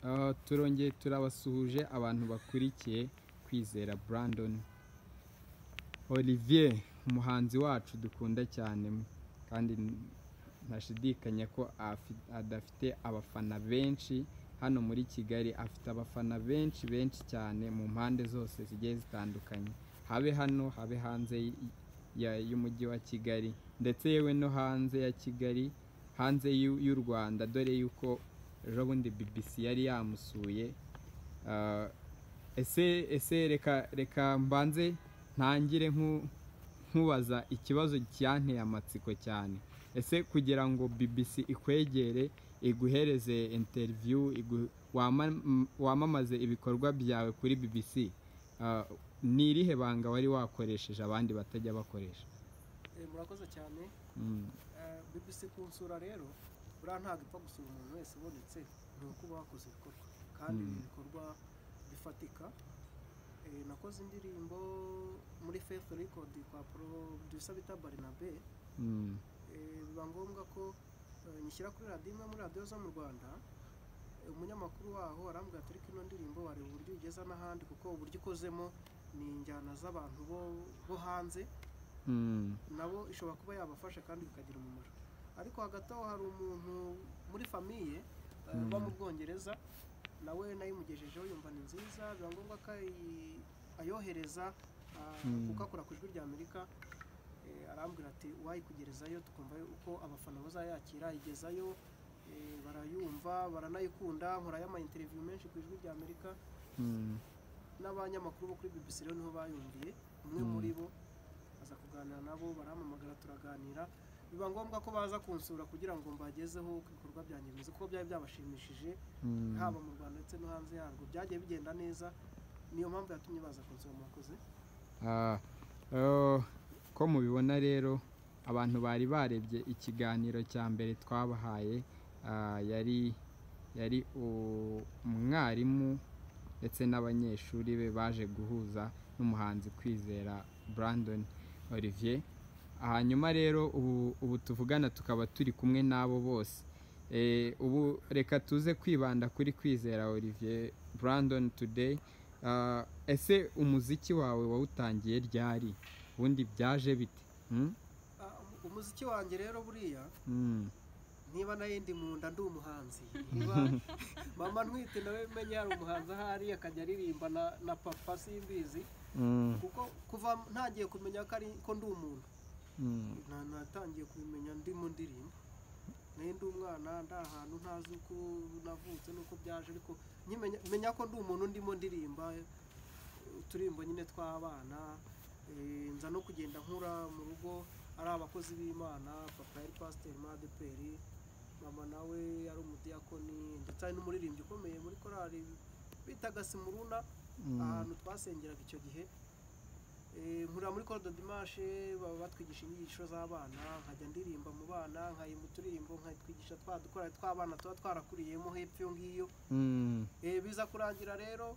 Uh, turongeye turabasuhuje abantu bakurikiye kwizera Brandon Olivier umuhanzi wacu dukunda cyane kandi ntashidikanya ko afi- adafite abafana benshi hano muri Kigali afite abafana benshi benshi cyane mu mpande zose zigiye zitandukanye habe hano habe hanze y- ya- y'umujyi wa Kigali ndetse yewe no hanze ya Kigali hanze y'u- y'u Rwanda dore yuko ejo bundi BBC yari yamusuye Ah, ese ese reka reka mbanze ntangire nku- nkubaza ikibazo cyanteye amatsiko cyane ese kugira ngo BBC ikwegere iguhereze interview igu- wama- m- wamamaze ibikorwa byawe kuri BBC ah, ni irihe banga wari wakoresheje abandi batajya bakoresha Eh, murakoze cyane Mm, Eh, bbc kunsura rero buriya ntabwo ipfa gusura umuntu wese ubonetse ni uko uba wakoze ibikorwa kandi Mm. ni ibikorwa bifatika Eh, nakoze indirimbo muri faith record kwa producer bita barinabe mm, Eh, biba ngombwa ko eh, nyishyira kuri radiyo imwe muri radiyo zo mu rwanda Eh, umunyamakuru waho arambwira ati ariko ino ndirimbo wareba uburyo ugeza n'ahandi kuko uburyo ikozemo ni injyana z'abantu bo bo hanze mm, nabo ishobora kuba yabafasha kandi bikagira umumaro ariko hagati aho hari umuntu muri famiye eh, Mm. uba mu bwongereza nawe nayimugejejeho yumva ni nziza biba ngombwa ko ayi- ayohereza ah, Mm. kuko akora ku ijwi rya amerika Eh, arambwira ati wayikugerezayo tukumva uko abafana bazayakira igezayo eh, barayumva baranayikunda nkora y'amayinteriviyu menshi ku ijwi rya amerika mm. n'abanyamakuru bo kuri BBC rero niho bayumviye umwe Mm. muri bo aza kuganira nabo barampamagara turaganira biba ngombwa ko baza kunsura kugira ngo mbagezeho ku bikorwa byanjye bimeze kuko byari byabashimishije Mm. haba mu Rwanda ndetse no hanze yarwo byagiye bigenda neza niyo mpamvu yatumye baza kunsura murakoze Ah, eh, ko mubibona rero abantu bari barebye ikiganiro cya mbere twabahaye ah, yari yari u- umwarimu ndetse n'abanyeshuri be baje guhuza n'umuhanzi kwizera Brandon Olivier hanyuma rero ubu, ubu tuvugana tukaba turi kumwe n'abo bose Eh, ubu reka tuze kwibanda kuri kwizera Olivier Brandon Today Ah, ese umuziki wawe wawutangiye ryari ubundi byaje bite Hmm? Ah, um- umuziki wanjye rero buriya Hmm. niba nayo ndi mu nda ndi umuhanzi niba mama ntwite nawe menya yari umuhanzi ahari akajya aririmba na, na papa simbizi Hmm. kuko kuva ntangiye kumenya ko ari ko ndi umuntu Hmm. na natangiye kubimenya ndi mu ndirimbo nayo ndi umwana ndi ahantu ntazi uko navutse n'uko byaje ariko nkimenya menya ko ndi umuntu ndimo ndirimba eh, uturimbo nyine tw'abana eh, nza no kugenda nkura mu rugo ari abakozi b'imana papa yari pasiteri madeperi mama nawe yari umudiyakoni ndetse ari n'umuririmbyi ukomeye muri korali bitaga simuruna Hmm. ahantu twasengeraga icyo gihe Eh, nkurira muri kode dimashe baba batwigisha inyigisho z'abana nkajya ndirimba mu bana nkayimba uturirimbo nkatwigisha twa dukora tw'abana tuba twarakuriyemo hepfo iyo ngiyo Hmm. Eh, biza kurangira rero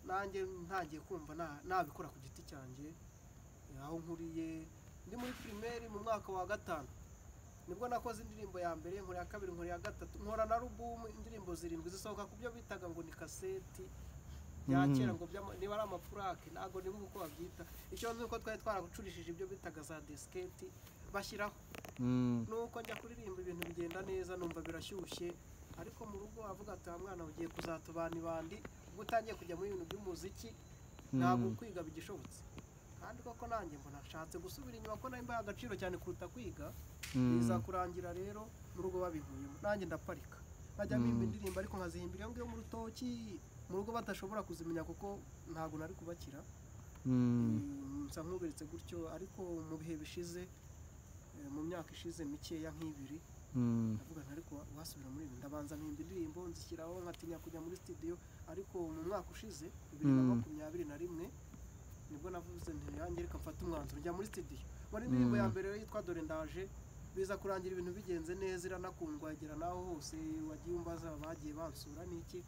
nanjye ntangiye kumva na- nabikora ku giti cyanjye Eh, aho nkuriye ndi muri primaire mu mwaka wa gatanu nibwo nakoze indirimbo ya mbere nkora ya kabiri nkora ya gatatu nkora na rubumu indirimbo zirindwi zisohoka ku byo bitaga ngo ni kaseti bya Mhm. kera ngo by'ama- niba ari amapurake ntabwo nibuka uko babyita icyo nzi uko twari twaracurishije ibyo bitaga za disiketi bashyiraho Hmm. nuko njya kuririmba ibintu bigenda neza numva birashyushye ariko mu rugo avuga ati wa mwana ugiye kuzatubana ibandi ubwo utangiye kujya mu bintu by'umuziki ntabwo Hmm. kwiga bigishobotse kandi koko nanjye mbona nshatse gusubira inyuma ko nayo mbaha agaciro cyane kuruta kwiga Hmm. biza kurangira rero mu rugo babinkuyemo nanjye ndaparika nkajya mpimba Mm. indirimbo ariko nkazihimbira iyo ngiyo mu rutoki mu rugo badashobora kuzimenya kuko ntabwo nari kubakira Hmm. Mm, nsa nkuberetse gutyo ariko mu bihe bishize eh, mu myaka ishize mikeya nk'ibiri Hmm. ndavuga nti ariko wa- wasubira muri ibi ndabanza mpimba indirimbo nzishyiraho nkatinya kujya muri studio ariko mu mwaka ushize bibiri na Mm. makumyabiri na rimwe nibwo navuze nti yanjye reka mfate umwanzuro njya muri studio muri indirimbo ya Mm. mbere yitwa dore ndaje biza kurangira ibintu bigenze neza iranakundwa igera n'aho hose wagiye umbaza bagiye bansura n'iki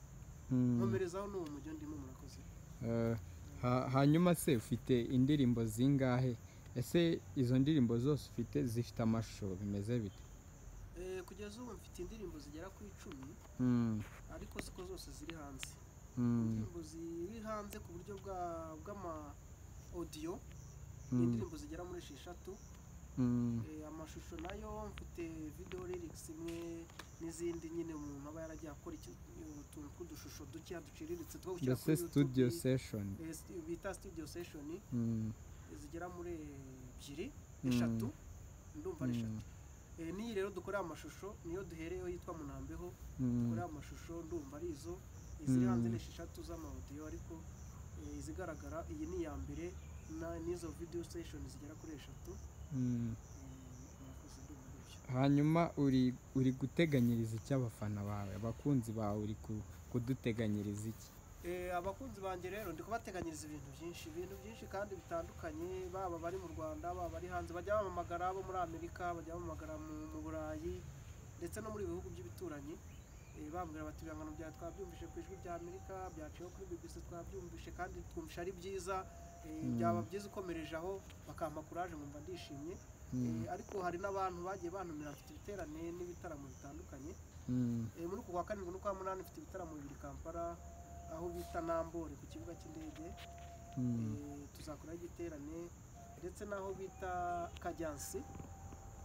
Hmm. nkomerezaho n'uwo mujyi ndimo murakoze Eh, ha- hanyuma se ufite indirimbo zingahe ese izo ndirimbo zose ufite zifite amashusho bimeze bite Eh, kugeza ubu mfite indirimbo zigera ku icumi Hmm. Ah, ariko siko zose ziri hanze Mm, indirimbo ziri hanze ku buryo bwa bw'ama odiyo ni mm, indirimbo zigera muri esheshatu mm, Eh, amashusho nayo mfite video lyrics imwe n'izindi nyine umuntu aba yaragiye akora iki- utuntu tw'udushusho dukeya duciriritse two gushyira mbese kuri studio YouTube, session eh, stu- bita studio session Mm, zigera muri ebyiri Mm. eshatu ndumva ari mm, eshatu Eh, n'iyi rero dukorera amashusho niyo duhereyeho yitwa munambeho mm, dukorera amashusho ndumva ari izo iziri Mm. hanze ni esheshatu z'amawudiyo ariko eh, izigaragara iyi ni iya mbere na- n'izo video station zigera kuri eshatu mm. Eh, murakoze ndumva ari byo hanyuma uri uri guteganyiriza iki abafana bawe abakunzi bawe uri ku- kuduteganyiriza iki Eh, abakunzi banjye rero ndi kubateganyiriza ibintu byinshi ibintu byinshi kandi bitandukanye baba bari mu rwanda baba bari hanze bajya bamamagara abo muri amerika bajya bamamagara mu, mu burayi ndetse no muri bihugu by'ibituranyi Eh, bambwira bati ibihangano byawe twabyumvise ku ijwi rya amerika byaciyeho kuri bbc twabyumvise kandi twumvisha ari byiza Eh, Mm. byaba byiza ukomereje aho bakampa kuraje nkumva ndishimye Mm, Eh, ariko hari n'abantu bagiye bantumira mfite ibiterane n'ibitaramo bitandukanye mm, Eh, muri uku kwa karindwi n'ukwa munani mfite ibitaramo bibiri kampala aho bita nambore ku kibuga cy'indege mm, Eh, tuzakoraho igiterane ndetse n'aho bita kajyansi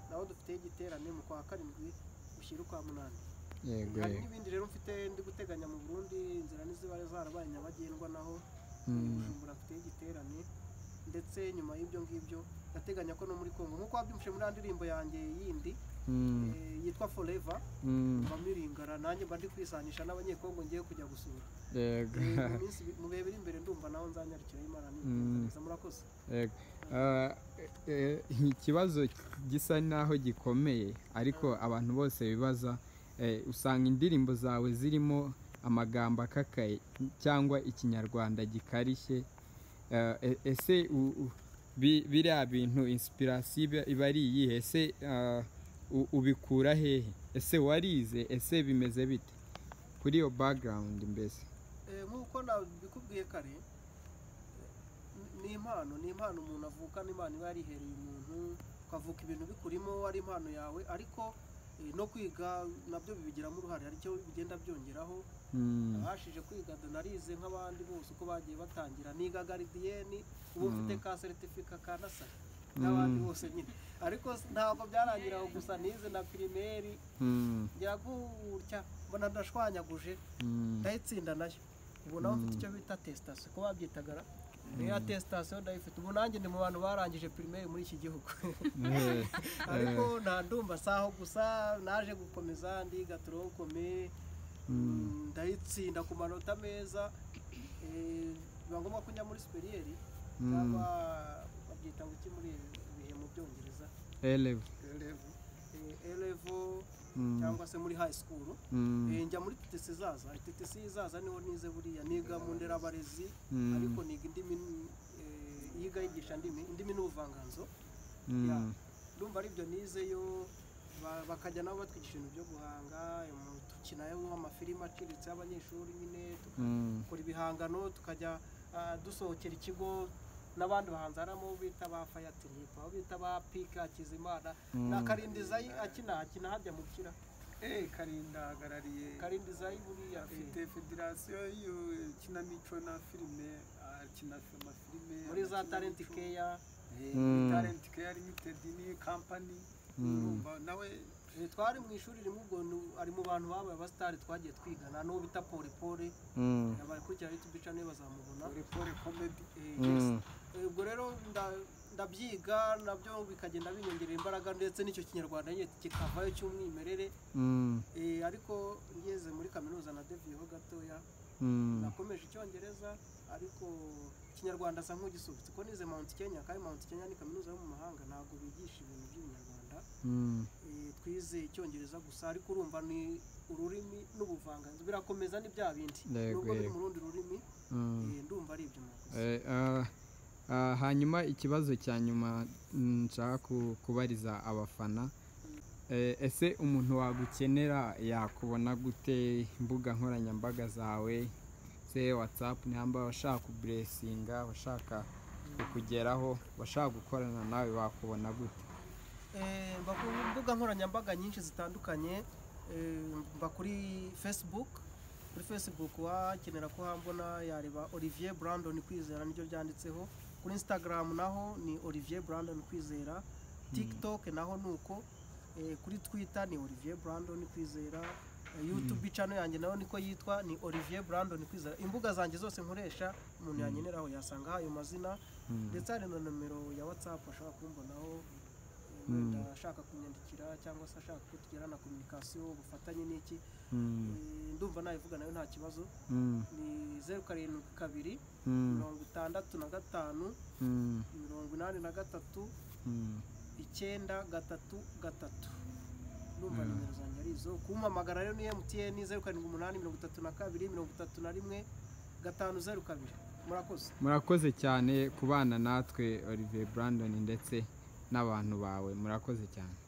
naho dufiteho igiterane mu kwa karindwi ushyira ukwa munani yego hari yego n'ibindi rero mfite ndi guteganya mu burundi inzira n'iziba zarabaye nyabagendwa naho Mm, bujumbura mfiteho igiterane ndetse nyuma y'ibyo ngibyo ndateganya ko no muri kongo nk'uko wabyumvise muri ya ndirimbo yanjye yindi mm, eh, yitwa forever mm, mba miringara nanjye mba ndi kwisanisha n'abanyekongo ngiye kujya gusura yego Eh, mu minsi mu bihe biri imbere ndumva nawe nzanyarukiraho imana neza murakoze Yego. Ah, eh, ikibazo gisa naho gikomeye ariko abantu bose bibaza eh, usanga indirimbo zawe zirimo amagambo akakaye cyangwa ikinyarwanda gikarishye Ah, e- ese u- u- bi- biriya bintu inspiration iba- iba ari iyihe ese ah, u- ubikura hehe ese warize ese bimeze bite kuri iyo background mbese Eh, nk'uko nabikubwiye kare eh, ni impano ni impano umuntu avukana imana iba yarihereye umuntu ukavuka ibintu bikurimo ari impano yawe ariko eh, no kwiga nabyo bibigiramo uruhare aricyo bigenda byongeraho Mm, abashije kwiga donarize nk'abandi bose uko bagiye batangira niga garidiyeni ubu mfite ka seritifika ka nasa n'abandi Mm. bose nyine ariko s- ntabwo byarangira aho gusa nize na pirimeri mm, ngira gutya mbona ndashwanyaguje mm, ndayitsinda nayo ubu nawe mfite icyo bita atesitasiyo ko babyitagara rero atesitasiyo ndayifite ubu nanjye ndi mu bantu barangije pirimeri muri iki gihugu eh, ariko nta ndumva si aho gusa naje gukomeza ndiga turokome mm, ndayitsinda ku manota meza eh, biba ngombwa ko njya muri superiyeri Mm. cyangwa babyita ngo iki muri ibi bihe mu byongereza eleven. Eh, A level Mm. cyangwa se muri high school Mm, Eh, njya muri TTC zaza TTC zaza niho nize buriya niga mu nderabarezi Mm. ariko niga indimi eh, yiga yigisha ndimi indimi n'ubuvanganzo mm, ya. ndumva aribyo nizeyo ba- bakajya nabo batwigisha ibintu byo guhanga em, dukinayo amafilimi aciriritse y'abanyeshuri nyine mm, dukora ibihangano tukajya ah, dusohokera ikigo n'abandi bahanzi harimo abo bita ba fayatiripa abo bita ba pika hakizimana na Mm. karinda zayi akina akina hajya mu kira Eh, karinda ahagarariye karinda zayi buriya eh, afite federasiyo y'ikinamico na filime akina amafilime muri za talenti keya Mm. talenti keya limitedi ni kampani urumva nawe Eh, twari mu ishuri rimwe ubwo nu- ari mu bantu babaye abasitari twagiye twigana n'uwo bita polipoli mm, abakurikira yutubu niyo bazamubona repore komedi Eh, yes. mm, Eh, ubwo rero nda- ndabyiga nabyo bikagenda binyongerera imbaraga ndetse n'icyo kinyarwanda nyine kikavayo cy'umwimerere mm, Eh, ariko ngeze muri kaminuza na deviyeho gatoya mm, nakomeje icyongereza ariko ikinyarwanda asa nk'ugisubitse ko nize mount kenya kandi mount kenya ni kaminuza yo mu mahanga ntabwo bigisha ibintu by'ibinyarwanda mm, Eh, twize icyongereza gusa ariko urumva ni ururimi n'ubuvanganzo birakomeza ni bya bindi Yego, nubwo biri yego. mu rundi rurimi mm. eh, ndumva ari ibyo mwakoze Eh, ah, ah, hanyuma ikibazo cya nyuma mm, nshaka ku- kubariza abafana Eh, ese umuntu wagukenera yakubona gute imbuga nkoranyambaga zawe se watsapu ntihamba abashaka kuburesinga abashaka kukugeraho abashaka gukorana nawe bakubona gute Eh, mba ku mbuga nkoranyambaga nyinshi zitandukanye eh, mba kuri facebook kuri facebook wakenera ko hambona yareba olivier brandon kwizera niryo ryanditseho kuri instagram naho ni olivier brandon kwizera tiktok naho ni uko Eh, kuri twitter ni olivier brandon kwizera Eh, youtube channel yanjye nayo niko yitwa ni olivier brandon kwizera imbuga zanjye zose nkoresha umuntu yankeneraho yasanga ayo mazina ndetse hari na nomero ya whatsapp ashobora kumbonaho eh, wenda ashaka kunyandikira cyangwa se ashaka ko tugirana kominikasiyo ubufatanye n'iki Eh, ndumva nayivuga nayo nta kibazo ni zeru karindwi kabiri mirongo itandatu na gatanu mirongo inani na gatatu icyenda gatatu gatatu numva nimero zanjye ari izo kumpamagara rero ni mtn zeru karindwi umunani mirongo itatu na kabiri mirongo itatu na rimwe gatanu zeru kabiri murakoze murakoze cyane kubana natwe olivier brandon ndetse n'abantu bawe murakoze cyane